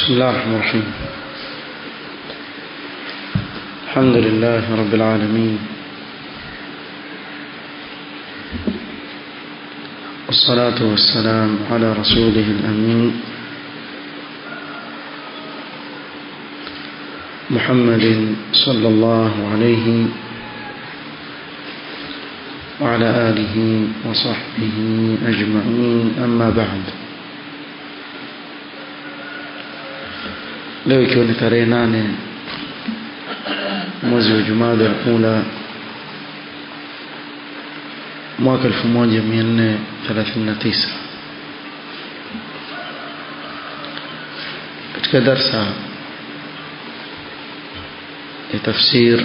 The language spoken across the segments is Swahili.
بسم الله الرحمن الرحيم الحمد لله رب العالمين والصلاة والسلام على رسوله الأمين محمد صلى الله عليه وعلى آله وصحبه أجمعين أما بعد leo ikiwa ni tarehe nane mwezi wa jumada ya ula mwaka 1439 katika darsa ya tafsir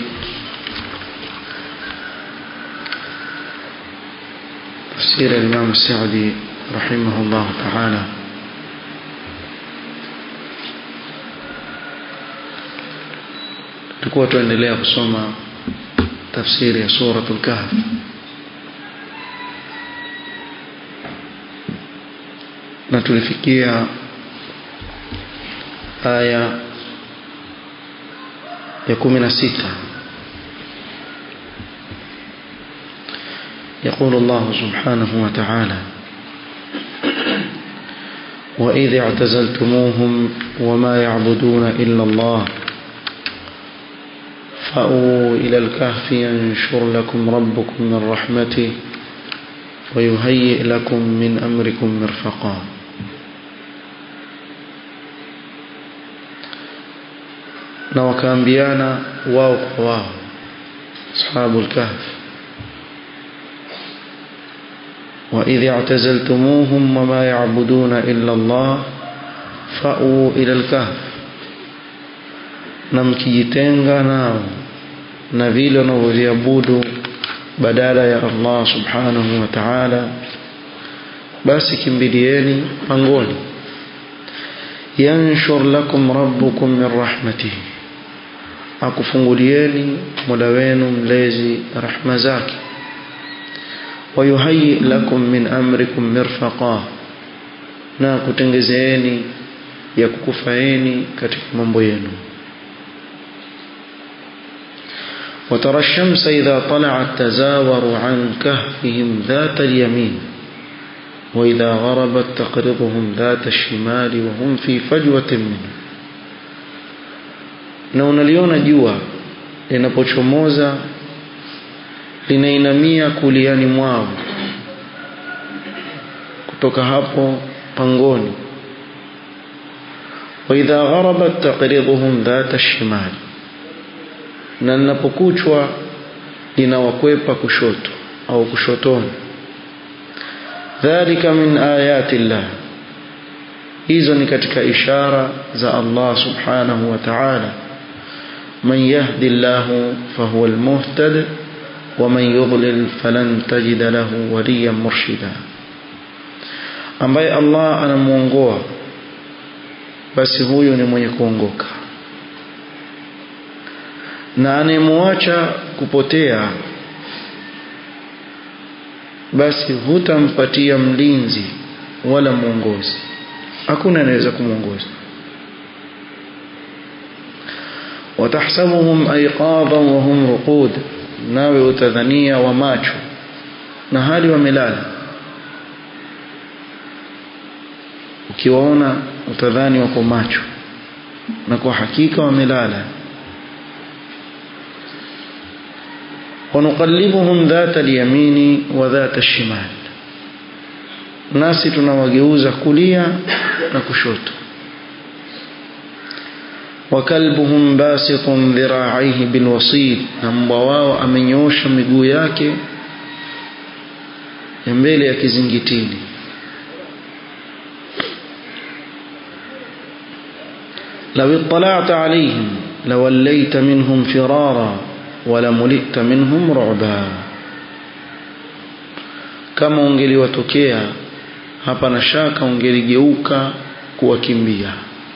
تفسير الإمام السعدي رحمه الله تعالى tulikuwa tuendelea kusoma tafsiri ya suratul kahf na tulifikia aya ya kumi na sita يقول الله سبحانه وتعالى وإذ اعتزلتموهم وما يعبدون إلا الله فأووا إلى الكهف ينشر لكم ربكم من رحمته ويهيئ لكم من أمركم مرفقا na wakaambiana wao kwa wao ashabu lkahf waidh اعتزلتموهم وما يعبدون إلا الله فأووا إلى الكهف na mkijitenga nao na vile wanavyoviabudu badala ya Allah subhanahu wa ta'ala basi kimbilieni pangoni yanshur lakum rabbukum min rahmatihi akufungulieni mola wenu mlezi rahma zake wayuhayi lakum min amrikum mirfaqa na kutengezeeni ya kukufaeni katika mambo yenu وترى الشمس إذا طلعت تزاور عن كهفهم ذات اليمين وإذا غربت تقرضهم ذات الشمال وهم في فجوة منه na unaliona jua linapochomoza linainamia kuliani mwao kutoka hapo pangoni waidha gharabat taqriduhum dhata shimali na linapokuchwa linawakwepa kushoto au kushotoni dhalika min ayati llah hizo ni katika ishara za Allah subhanahu wa ta'ala man yahdi llahu fahuwa almuhtad wa man yudlil falan tajida lahu waliyan murshida ambaye Allah anamuongoa basi huyo ni mwenye kuongoka na anayemwacha kupotea basi hutampatia mlinzi wala mwongozi hakuna anaweza kumwongoza watahsabuhum aiqadhan wa hum ruqud nawe utadhania wa macho na hali wamelala ukiwaona utadhani wako macho na kwa hakika wamelala ونقلبهم ذات اليمين وذات الشمال nasi tunawageuza kulia na kushoto wakalbuhum basitun dhira'aihi bilwasid na mbwa wao amenyoosha miguu yake ya mbele ya kizingitini لو اطلعت عليهم لوليت منهم فرارا ولملئت منهم رعبا kama ungeliwatokea hapa na shaka ungeligeuka kuwakimbia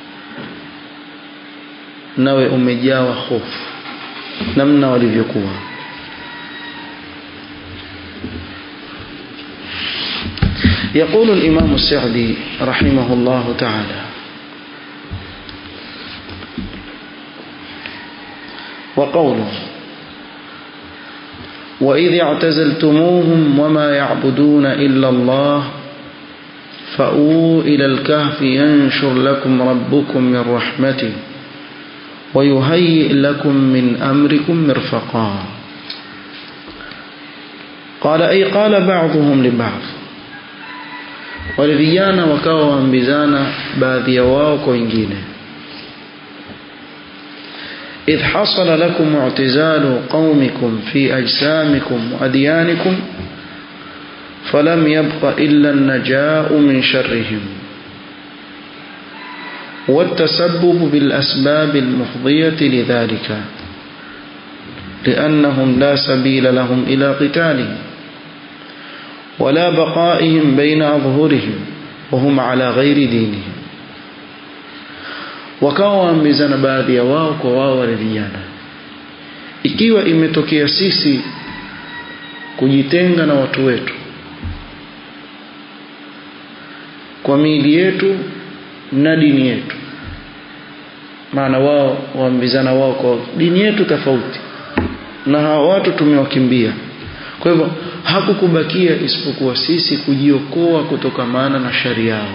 nawe umejawa hofu namna walivyokuwa يقول الإمام السعدي رحمه الله تعالى وقوله وإذ اعتزلتموهم وما يعبدون إلا الله فأووا إلى الكهف ينشر لكم ربكم من رحمته ويهيئ لكم من أمركم مرفقا قال أي قال بعضهم لبعض wale vijana wakawa waambizana baadhi ya wao kwa wengine idh hasala lakum i'tizalu qaumikum fi ajsamikum wa adyanikum falam yabqa illa an-naja'u min sharrihim والتسبب بالأسباب المفضية لذلك لأنهم لا سبيل لهم إلى قتالهم ولا بقائهم بين أظهرهم وهم على غير دينهم wakawa waambizana baadhi ya wao kwa wao wale vijana ikiwa imetokea sisi kujitenga na watu wetu kwa miili yetu na dini yetu maana wao waambizana wao kwa dini yetu tofauti na hawa watu tumewakimbia kwa hivyo hakukubakia isipokuwa sisi kujiokoa kutokamana na shari yao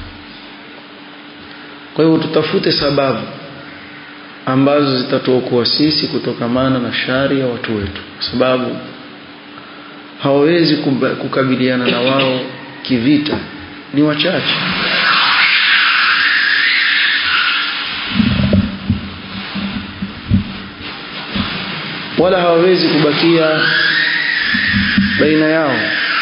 kwa hivyo tutafute sababu ambazo zitatuokoa sisi kutokamana na shari ya watu wetu kwa sababu hawawezi kukabiliana na wao kivita ni wachache wala hawawezi kubakia baina yao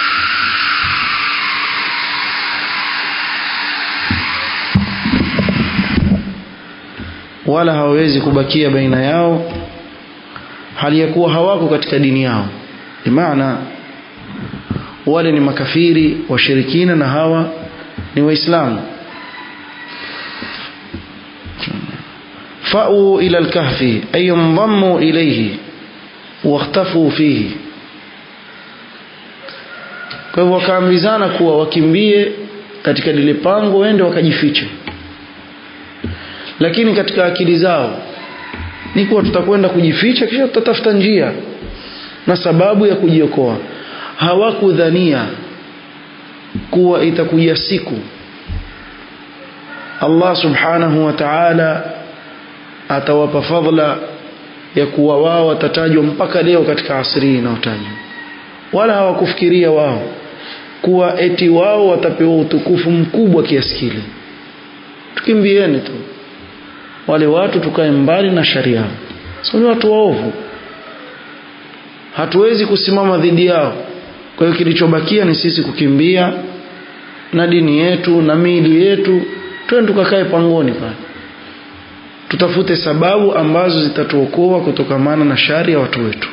wala hawawezi kubakia baina yao hali ya kuwa hawako katika dini yao maana wale ni makafiri washirikina na hawa ni waislamu fa'u ila al-kahfi ay yandhammu ilayhi واختفوا فيه kwa hivyo wakaambizana kuwa wakimbie katika lile pango waende wakajifiche lakini katika akili zao ni kuwa tutakwenda kujificha kisha tutatafuta njia na sababu ya kujiokoa hawakudhania kuwa itakuja siku Allah subhanahu wa ta'ala atawapa fadhila ya kuwa wao watatajwa mpaka leo katika asri inayotajwa wala hawakufikiria wao kuwa eti wao watapewa utukufu mkubwa kiasi kile tukimbieni tu wale watu tukae mbali na sharia sio ni watu waovu hatuwezi kusimama dhidi yao kwa hiyo kilichobakia ni sisi kukimbia na dini yetu na miili yetu twende tukakae pangoni pale tutafute sababu ambazo zitatuokoa kutokamana na shari ya watu wetu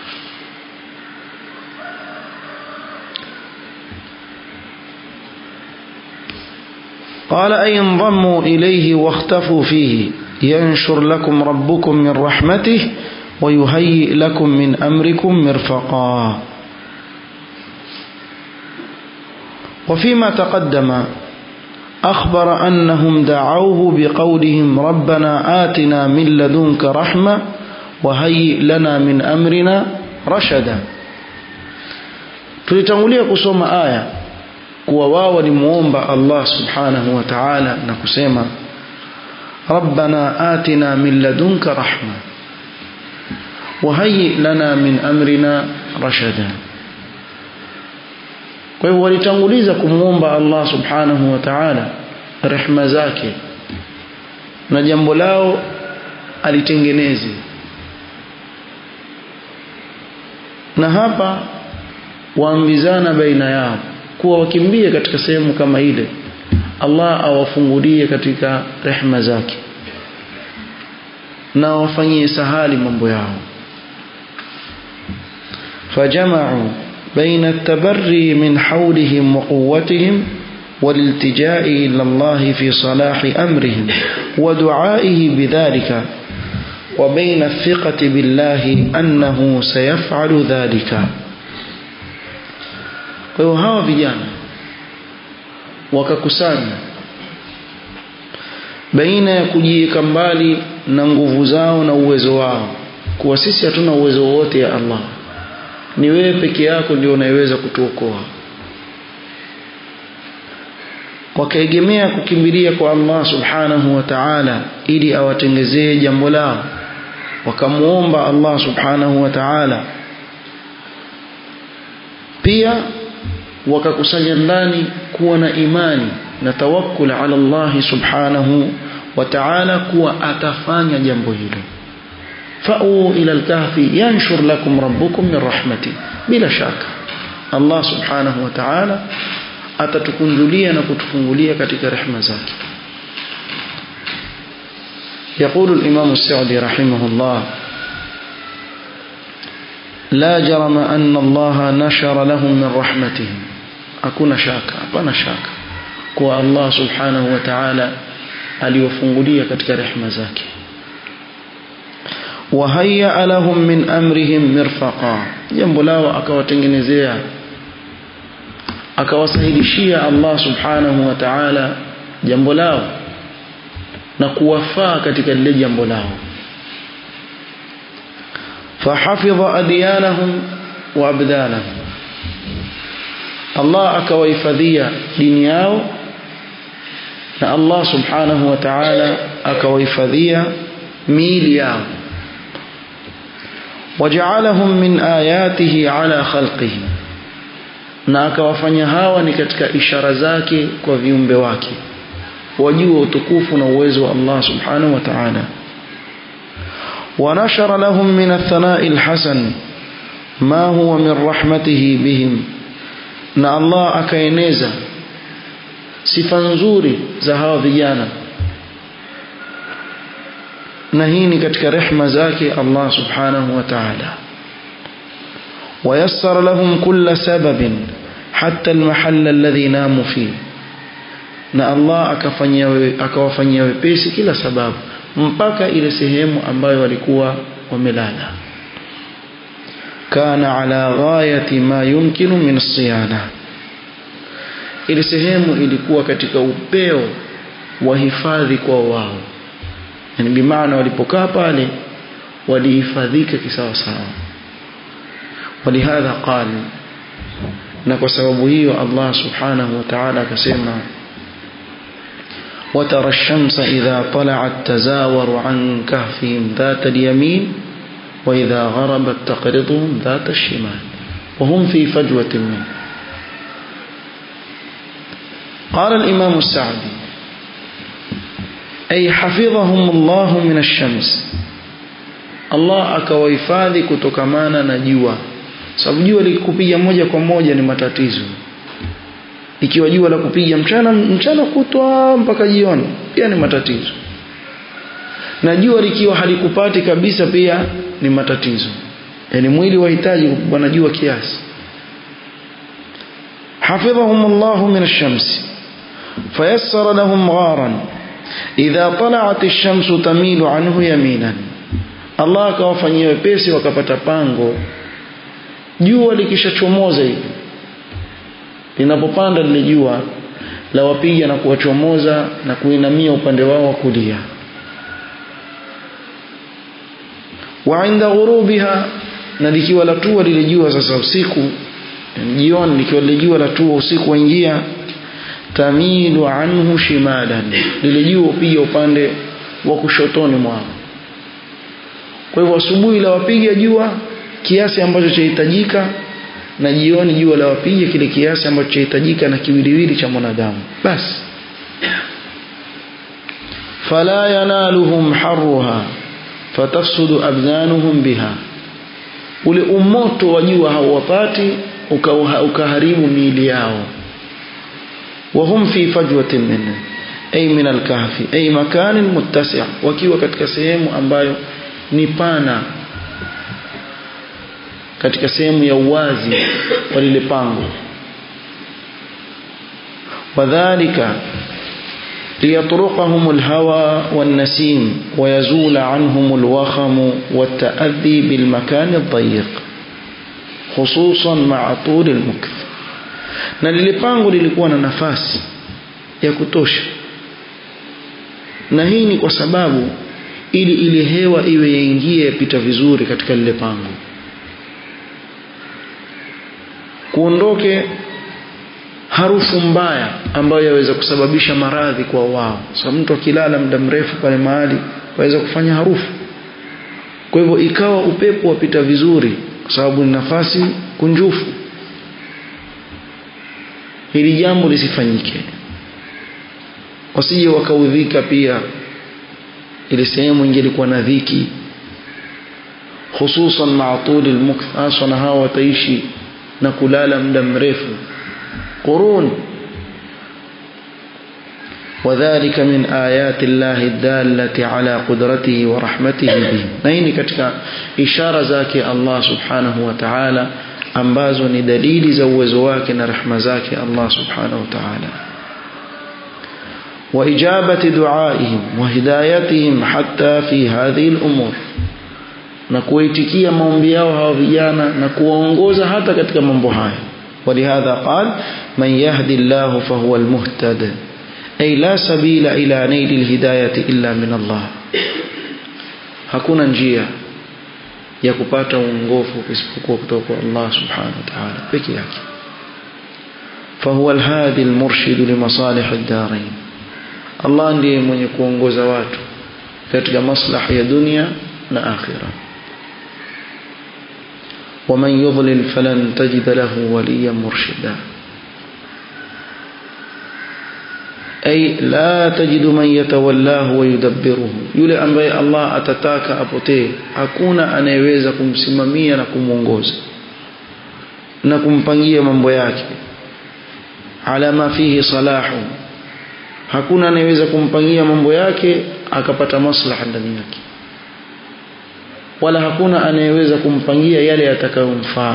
قال أي انضموا إليه واختفوا فيه ينشر لكم ربكم من رحمته ويهيئ لكم من أمركم مرفقا وفيما تقدم أخبر أنهم دعوه بقولهم ربنا آتنا من لدنك رحمة وهيئ لنا من أمرنا رشدا tulitangulia kusoma aya kuwa wao walimuomba Allah subhanahu wa ta'ala na kusema rabbana atina min ladunka rahma wahayyi lana min amrina rashada kwa hivyo walitanguliza kumwomba Allah subhanahu wa ta'ala rehma zake na jambo lao alitengeneze na hapa waambizana baina yao kuwa wakimbie katika sehemu kama ile Allah awafungulie katika rehma zake na wafanyie sahali mambo yao fajama'u بين التبري من حولهم وقوتهم والالتجاء إلى الله في صلاح أمرهم ودعائه بذلك وبين الثقة بالله أنه سيفعل ذلك وهو vijana wakakusanya baina ya kujiweka mbali na nguvu zao na uwezo wao kuwa sisi hatuna uwezo wowote ya Allah ni wewe peke yako ndio unayeweza kutuokoa wakaegemea kukimbilia kwa Allah subhanahu wa ta'ala ili awatengezee jambo lao wakamuomba Allah subhanahu wa ta'ala pia wakakusanya ndani kuwa na imani na tawakkul ala Allah subhanahu wa ta'ala kuwa atafanya jambo hilo fa'u ila al-kahfi yanshur lakum rabbukum min rahmati bila shaka Allah subhanahu wa ta'ala atatukunjulia na kutufungulia katika rehema zake يقول الإمام السعدي رحمه الله لا جرم أن الله نشر لهم من رحمته أكون شاكا أبانا شاكا كو الله سبحانه وتعالى aliwafungulia katika rehema zake wahayya lahum min amrihim mirfaqa jambo lao akawatengenezea akawasahilishia Allah subhanahu wa ta'ala jambo lao na kuwafaa katika lile jambo lao fahafidha adyanahum wa abdanahum Allah akawahifadhia dini yao na Allah subhanahu wa ta'ala akawahifadhia miili yao waja'alahum min ayatihi ala khalqihi na akawafanya hawa ni katika ishara zake kwa viumbe wake wajue utukufu na uwezo wa Allah subhanahu wa ta'ala ونشر لهم من الثناء الحسن ما هو من رحمته بهم na Allah akaeneza sifa nzuri za hawa vijana na hii ni katika rehma zake Allah subhanahu wa ta'ala ويسر لهم كل سبب حتى المحل الذي ناموا فيه na Allah akafanyia akawafanyia wepesi kila sababu mpaka ile sehemu ambayo walikuwa wamelala kana ala ghayati ma yumkinu min siyana ile sehemu ilikuwa katika upeo wa hifadhi kwa wao yani bimaana walipokaa pale walihifadhika kisawa sawa ولهذا قال na kwa sababu hiyo Allah subhanahu wa ta'ala akasema وترى الشمس إذا طلعت تزاور عن كهفهم ذات اليمين وإذا غربت تقرضهم ذات الشمال وهم في فجوة منه قال الإمام السعدي أي حفظهم الله من الشمس الله akawahifadhi kutokamana na jua sababu jua likupiga moja kwa moja ni matatizo ikiwa jua la kupiga mchana mchana kutwa mpaka jioni pia ni matatizo na jua likiwa halikupati kabisa pia ni matatizo yani mwili wahitaji bwana jua kiasi حفظهم الله من الشمس فيسر لهم غارا إذا طلعت الشمس تميل عنه يمينا الله akawafanyia wepesi wakapata pango jua likishachomoza hivi linapopanda lile jua la wapiga na kuwachomoza na kuinamia upande wao wa kulia wa inda ghurubiha na likiwa latua lile jua sasa usiku jioni likiwa lile jua latua usiku waingia tamilu anhu shimalan lile jua upiga upande wa kushotoni mwao kwa hivyo asubuhi la wapiga jua kiasi ambacho chahitajika na jioni jua la wapiga kile kiasi ambacho chahitajika na kiwiliwili cha mwanadamu basi fala yanaluhum harruha fatafsudu abdanuhum biha ule umoto wa jua hauwapati ukaharibu miili yao wahum fi fajwatin minhu ay min alkahfi ay makanin muttasi' wakiwa katika sehemu ambayo ni pana katika sehemu ya uwazi wa lile pango wadhālika ليطرقهم الهوى والنسيم ويزول عنهم الوخم والتأذي بالمكان الضيق خصوصا مع طول المكث na lile pango lilikuwa na nafasi ya kutosha na hii ni kwa sababu ili ile hewa iwe yaingie yapita vizuri katika lile pango kuondoke harufu mbaya ambayo yaweza kusababisha maradhi kwa wao sababu mtu akilala muda mrefu pale mahali waweza kufanya harufu kwa hivyo ikawa upepo wapita vizuri kwa sababu ni nafasi kunjufu hili jambo lisifanyike wasije wakaudhika pia ile sehemu ingelikuwa na dhiki hususan maatuli almukth haswa na hawa wataishi na kulala muda mrefu qurun وذلك من آيات الله الدالة على قدرته ورحمته به نين katika ishara zake Allah subhanahu wa ta'ala ambazo ni dalili za uwezo wake na rehema zake Allah subhanahu wa ta'ala وإجابة دعائهم وهدايتهم حتى في هذه الأمور na kuitikia maombi yao hawa vijana na kuwaongoza hata katika mambo haya ولهذا قال من يهدي الله فهو المهتد أي لا سبيل إلى نيل الهداية إلا من الله hakuna njia ya kupata uongofu isipokuwa kutoka kwa Allah subhanahu wa ta'ala peke yake فهو الهادي المرشد لمصالح الدارين Allah ndiye mwenye kuongoza watu katika maslahi ya dunia na akhira ومن يضلل فلن تجد له وليا مرشدا أي لا تجد من يتولاه ويدبره yule ambaye Allah atataka apotee hakuna anayeweza kumsimamia na kumuongoza na kumpangia mambo yake ala ma fihi salahu hakuna anayeweza kumpangia mambo yake akapata maslaha ndani yake wala hakuna anayeweza kumpangia yale yatakayomfaa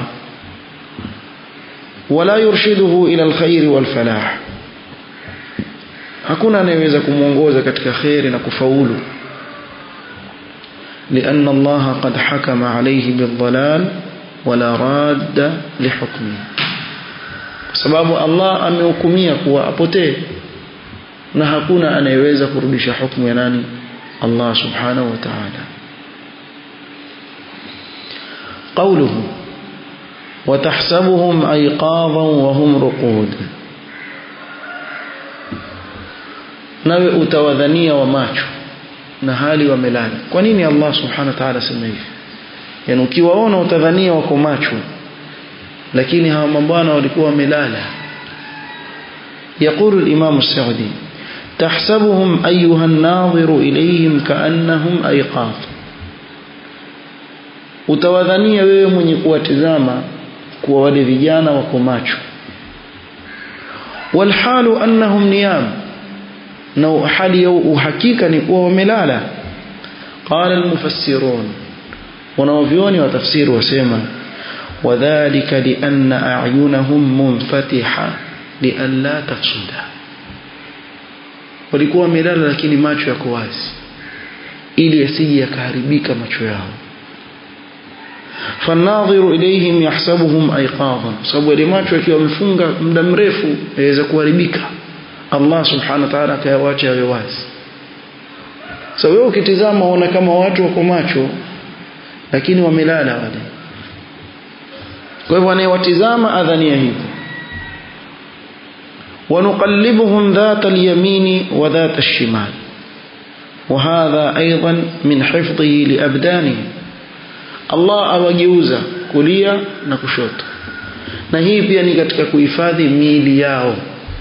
wala yurshiduhu ila alkhair walfalah hakuna anayeweza kumuongoza katika khairi na kufaulu لأن الله قد حكم عليه بالضلال ولا راد لحكمه sababu Allah amehukumia kuwa apotee na hakuna anayeweza kurudisha hukumu ya nani Allah subhanahu wa ta'ala قوله وتحسبهم أيقاظا وهم رقود nawe utawadhania wa macho na hali wamelala kwa nini Allah subhanahu wa ta'ala sema hivi yani ukiwaona utadhania wako macho lakini hawa mabwana walikuwa wamelala يقول الإمام السعدي تحسبهم أيها الناظر إليهم كأنهم أيقاظ utawadhania wewe mwenye kuwatizama kuwa wale vijana wako macho walhalu annahum niyam na hali ya uhakika ni kuwa wamelala qala almufassirun wanaovioni wa tafsiri wasema wadhālika lianna a'yunahum munfatiha lialla tafsuda walikuwa wamelala lakini macho yako wazi ili yasije yakaharibika macho yao فالناظر إليهم يحسبهم أيقاظا sababu ile macho yakiwa wamefunga muda mrefu yaweza kuharibika Allah subhanahu wa ta'ala akayawacha yawe wazi so wewe ukitizama unaona kama watu wako macho lakini wamelala wale kwa hivyo anayewatizama adhania hivyo ونقلبهم ذات اليمين وذات الشمال وهذا أيضا من حفظه لأبدانهم Allah awageuza kulia na kushoto na hii pia ni katika kuhifadhi miili yao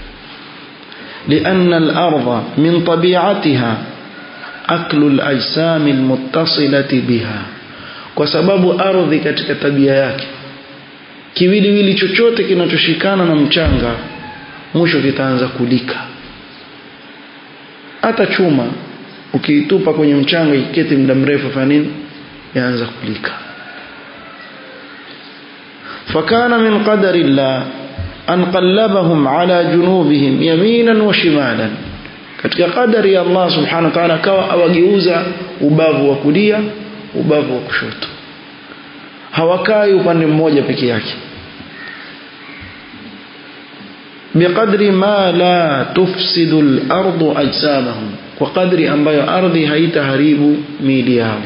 لأن الأرض من طبيعتها أكل الأجسام المتصلة بها kwa sababu ardhi katika tabia yake kiwiliwili chochote kinachoshikana na mchanga mwisho kitaanza kulika hata chuma ukiitupa kwenye mchanga ikiketi muda mrefu fanya nini yaanza kulika fakana min qadari llah an qallabahum ala junubihim yaminan wa shimalan katika qadari ya Allah subhanahu wa ta'ala akawa awageuza ubavu wa kulia ubavu wa kushoto hawakai upande mmoja peke yake بقدر ما لا تفسد الأرض أجسامهم kwa kadri ambayo ardhi haitaharibu miili yao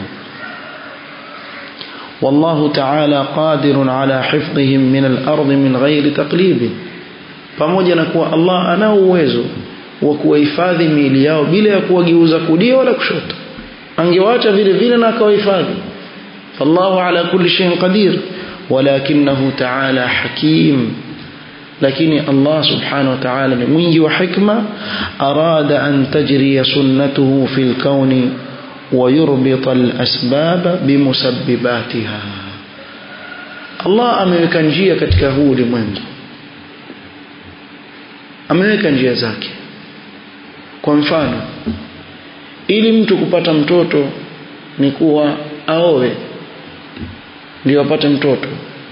والله تعالى قادر على حفظهم من الأرض من غير تقليب pamoja na kuwa Allah ana uwezo wa kuwahifadhi miili yao bila ya kuwageuza kulia wala kushoto angewaacha vile vile na akawahifadhi fallahu ala kulli shay'in qadir walakinahu ta'ala hakim lakini Allah subhanahu wa ta'ala ni mwingi wa hikma arada an tajriya sunnatuhu fil kauni ويربط الأسباب بمسبباتها Allah ameweka njia katika huu ulimwengu ameweka njia zake kwa mfano ili mtu kupata mtoto ni kuwa aowe ndio apate mtoto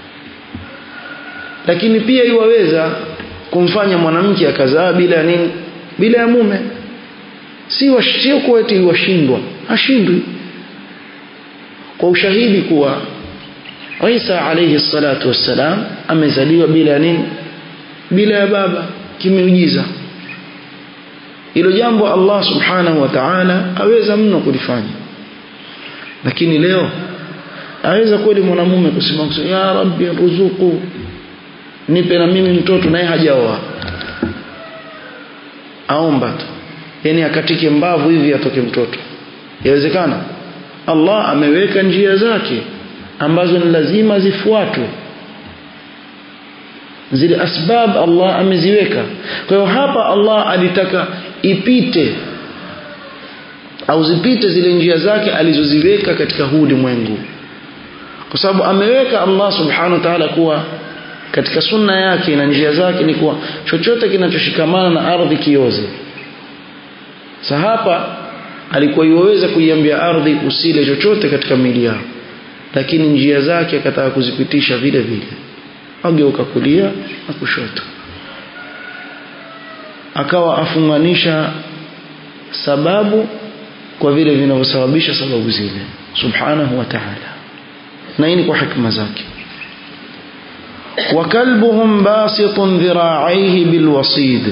lakini pia iwaweza kumfanya mwanamke akazaa bila nini bila ya mume si wa, sio kuwa eti washindwa hashindwi kwa ushahidi kuwa Isa alayhi salatu wassalam amezaliwa bila nini bila ya baba kimeujiza hilo jambo Allah subhanahu wa ta'ala aweza mno kulifanya lakini leo aweza kweli mwanamume kusema kusema ya rabbi ruzuku nipe na mimi mtoto naye hajaoa aomba tu yani akatike mbavu hivi atoke mtoto yawezekana Allah ameweka njia zake ambazo ni lazima zifuatwe zile asbab Allah ameziweka kwa hiyo hapa Allah alitaka ipite au zipite zile njia zake alizoziweka katika huu ulimwengu kwa sababu ameweka Allah subhanahu wa ta'ala kuwa katika sunna yake na njia zake ni kuwa chochote kinachoshikamana na ardhi kioze sa hapa alikuwa iwaweza kuiambia ardhi usile chochote katika mili yao lakini njia zake akataka kuzipitisha vile vile ageuka kulia na kushoto akawa afunganisha sababu kwa vile vinavyosababisha sababu zile subhanahu wa ta'ala na hii ni kwa hikma zake وكلبهم باسط ذراعيه بالوصيد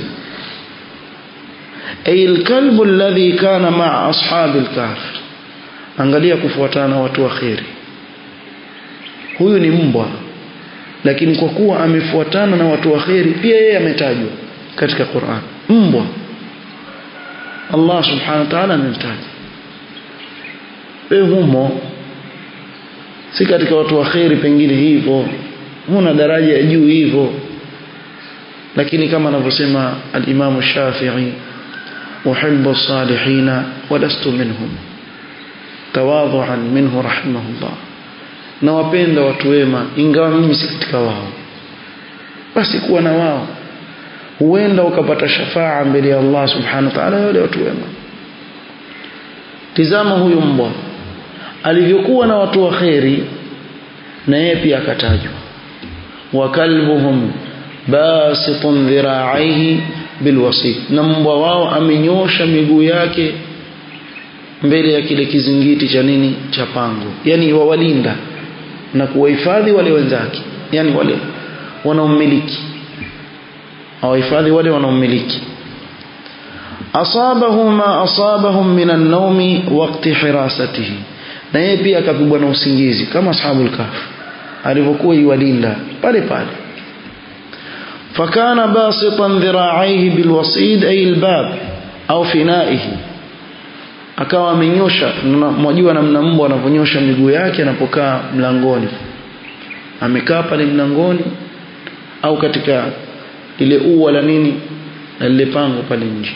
أي الكلب الذي كان مع أصحاب الكهف angalia kufuatana watu wa kheri huyu ni mbwa lakini kwa kuwa amefuatana na watu wa kheri pia yeye ametajwa katika Qur'an mbwa Allah subhanahu wa ta'ala amemtaja wewe humo si katika watu wa kheri pengine hivyo huna daraja ya juu hivyo lakini kama anavyosema al-Imam Shafi'i uhibbu as-salihina wa lastu minhum tawadhu'an minhu rahimahullah na wapenda watu wema ingawa mimi si katika wao basi kuwa na wao huenda ukapata shafaa mbele ya Allah subhanahu wa ta'ala wale watu wema tizama huyu mbwa alivyokuwa na watu wa kheri na yeye pia akatajwa wa kalbuhum basitun dhira'aihi bilwasit na mbwa wao amenyosha miguu yake mbele ya kile kizingiti cha nini cha pango yani wawalinda na kuwahifadhi wale wenzake yani wale wanaomiliki awahifadhi wale wanaomiliki asabahu ma asabahum min an-nawmi waqti hirasatihi na yeye pia akapigwa na usingizi kama ashabul kahf alivyokuwa iwalinda pale pale fakana basitan dhira'aihi bilwasid ay albab au finaihi akawa amenyosha mwajua namna mbwa anavyonyosha miguu yake anapokaa mlangoni amekaa pale mlangoni au katika lile ua la nini na lile pango pale nje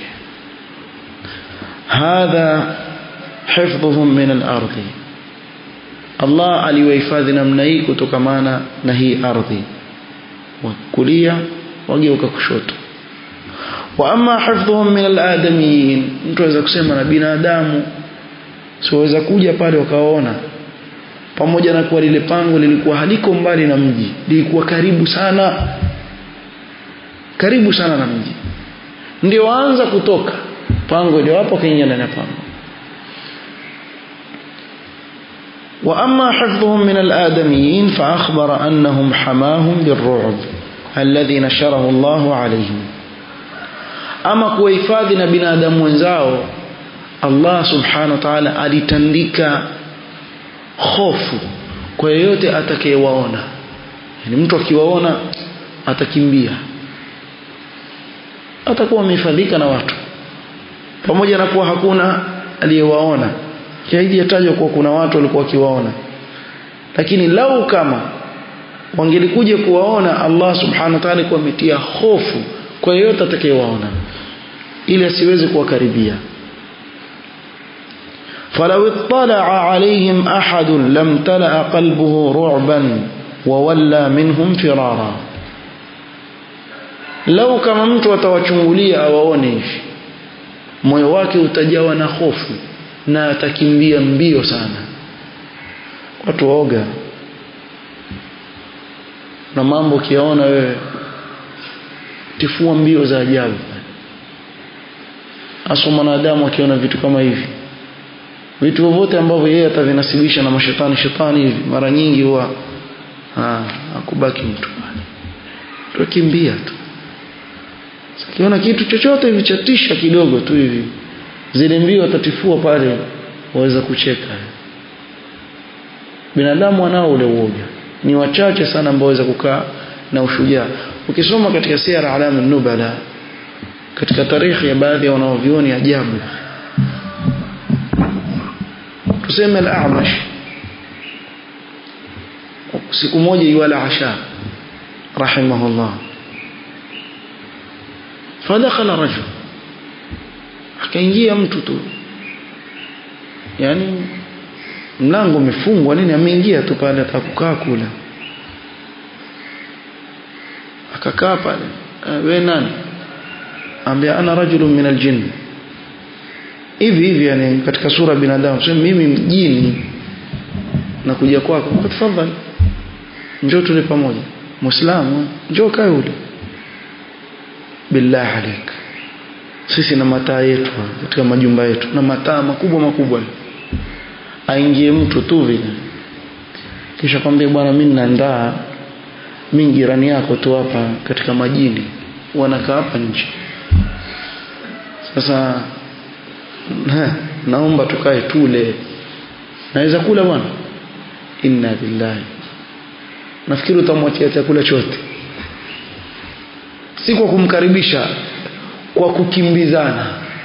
hadha hifdhuhum min al-ardhi Allah aliwahifadhi namna hii kutokamana na hii ardhi wa kulia wageuka kushoto wa amma hifdhuhum min al-adamiyin mtu aweza kusema na binadamu siweza kuja pale wakaona pamoja na kuwa lile pango lilikuwa haliko mbali na mji lilikuwa karibu sana karibu sana na mji ndio waanza kutoka pango ndio hapo kaingia ndani ya pango وأما حفظهم من الآدميين فأخبر أنهم حماهم بالرعب الذي نشره الله عليهم ama kuwahifadhi na binadamu wenzao Allah subhanahu wa ta'ala alitandika hofu kwa yeyote atakayewaona yani mtu akiwaona atakimbia atakuwa amehifadhika na watu pamoja na kuwa hakuna aliyewaona haijatajwa kuwa kuna watu walikuwa wakiwaona lakini lau kama wangelikuja kuwaona Allah subhanahu wa ta'ala kwa ametia hofu kwa yeyote atakayewaona ili asiweze kuwakaribia فلو اطلع عليهم أحد لم تلأ قلبه رعبا وولى منهم فرارا لو كما mtu atawachungulia awaone hivi moyo wake utajawa na hofu na atakimbia mbio sana watu waoga na mambo kiaona wewe tifua mbio za ajabu hasa mwanadamu akiona vitu kama hivi vitu vyovyote ambavyo yeye atavinasibisha na mashetani shetani hivi mara nyingi huwa hakubaki mtu pale tukimbia tu akiona kitu chochote hivi chatisha kidogo tu hivi zile mbio atatifua pale waweza kucheka binadamu anao ule uoga ni wachache sana ambao waweza kukaa na ushujaa ukisoma katika sira alamu nubala katika tarikhi ya baadhi ya wanaovioni ajabu tuseme al-A'mash siku moja yuala asha rahimahullah fadakhala rajul akaingia mtu tu yani mlango umefungwa nini ameingia tu pale atakukaa kula akakaa pale we nani ambia ana rajulun min aljinn hivi hivi yani katika sura binadamu sema mimi mjini na kuja kwako tafadhali njoo tule pamoja muislamu njoo kae ule billah alik sisi na mataa yetu katika majumba yetu na mataa makubwa makubwa aingie mtu tu vile kisha kwambia bwana mimi ninaandaa mimi jirani yako tu hapa katika majini wanakaa hapa nje sasa na, naomba tukae tule naweza kula bwana inna billahi nafikiri utamwachia chakula chote si kwa kumkaribisha kwa kukimbizana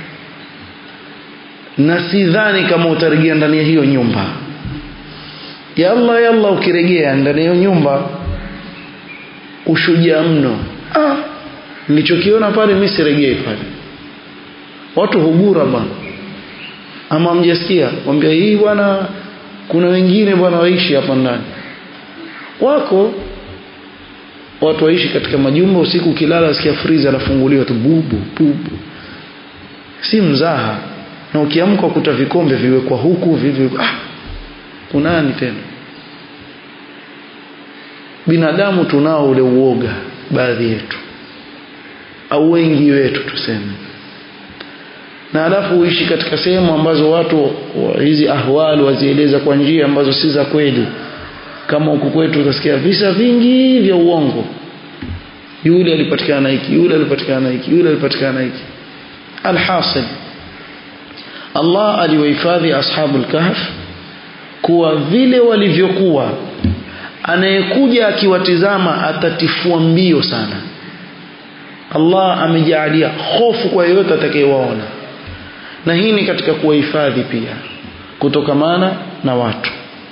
na sidhani kama utarejea ndani ya hiyo nyumba yalla yalla ukirejea ndani ya hiyo nyumba ushujaa mno ah nilichokiona pale mimi sirejei pale watu hugura bwana ama mjasikia mwambia hii bwana kuna wengine bwana waishi hapa ndani wako watu waishi katika majumba usiku ukilala usikia freezer anafunguliwa tu bubu bubu si mzaha na ukiamka ukuta vikombe viwekwa huku vivi ah kunani tena binadamu tunao ule uoga baadhi yetu au wengi wetu tuseme na alafu uishi katika sehemu ambazo watu wa hizi ahwali wazieleza kwa njia ambazo si za kweli kama huku kwetu utasikia visa vingi vya uongo yule alipatikana na hiki yule alipatikana na hiki yule alipatikana na hiki alhasil Allah aliwahifadhi ashabul kahf kuwa vile walivyokuwa anayekuja akiwatizama atatifua mbio sana Allah amejaalia hofu kwa yeyote atakayewaona na hii ni katika kuwahifadhi pia kutokamana na watu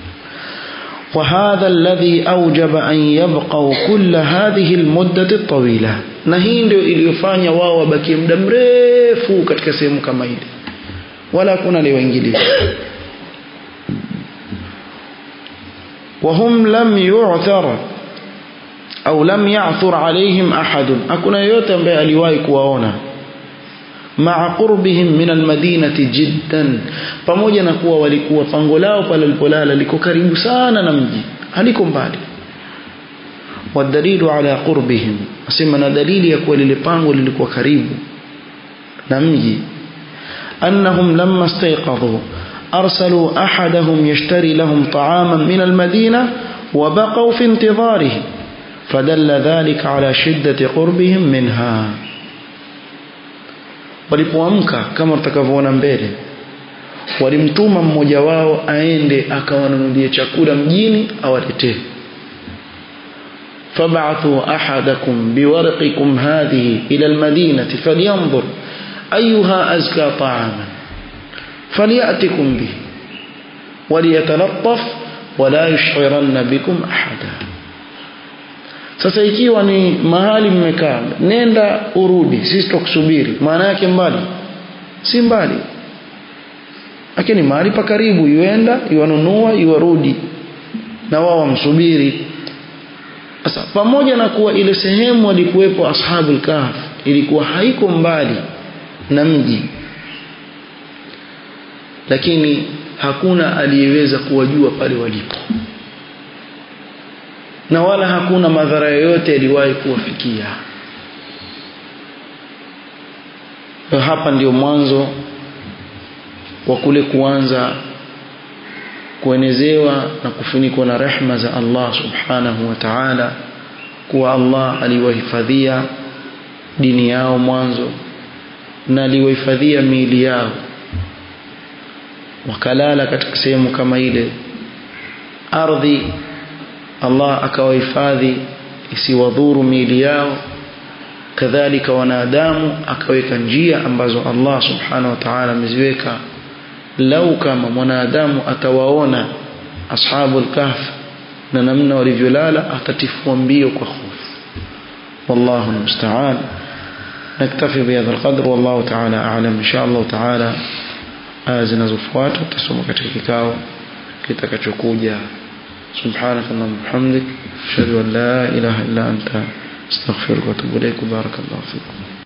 وهذا الذي أوجب أن يبقوا كل هذه المدة الطويلة na hii ndio iliyofanya wao wabakie muda mrefu katika sehemu kama ile wala hakuna aliyoingilia وهم لم يعثر au lam ya'thur alaihim ahadun hakuna yoyote ambaye aliwahi kuwaona ma'a qurbihim min almadinati jiddan pamoja na kuwa walikuwa pango lao pale walipolala liko karibu sana na mji haliko mbali wadalilu ala qurbihim asema na dalili ya kuwa lile pango lilikuwa karibu na mji annahum lamma istayqadhu arsalu ahadahum yashtari lahum ta'aman min almadina وبقوا في انتظاره فدل ذلك على شدة قربهم منها walipoamka kama tutakavyoona mbele walimtuma mmoja wao aende akawanunulie chakula mjini awaletee فابعثوا أحدكم بورقكم هذه إلى المدينة فلينظر أيها أزكى طعاما فليأتكم به وليتلطف ولا يشعرن بكم أحدا sasa ikiwa ni mahali mmekaa nenda urudi sisi tukusubiri maana yake mbali si mbali lakini mahali pa karibu yuenda yuanunua yuarudi na wao wamsubiri sasa pamoja na kuwa ile sehemu walikuwepo ashabul kahf ilikuwa haiko mbali na mji lakini hakuna aliyeweza kuwajua pale walipo na wala hakuna madhara yoyote yaliwahi kuwafikia hapa ndio mwanzo wa kule kuanza kuenezewa na kufunikwa na rehma za Allah subhanahu wa ta'ala kuwa Allah aliwahifadhia dini yao mwanzo na aliwahifadhia miili yao wakalala katika sehemu kama ile ardhi Allah akawahifadhi isiwadhuru miili yao kadhalika wanadamu akaweka njia ambazo Allah subhanahu wa ta'ala ameziweka lau kama mwanadamu atawaona ashabul kahf na namna walivyolala atatifua mbio kwa hofu wallahu almusta'an naktafi bihadha alqadr wallahu ta'ala a'lam insha Allah ta'ala aya zinazofuata tutasoma katika kikao kitakachokuja سبحانك اللهم وبحمدك اشهد ان لا اله الا انت استغفرك واتوب اليك بارك الله فيكم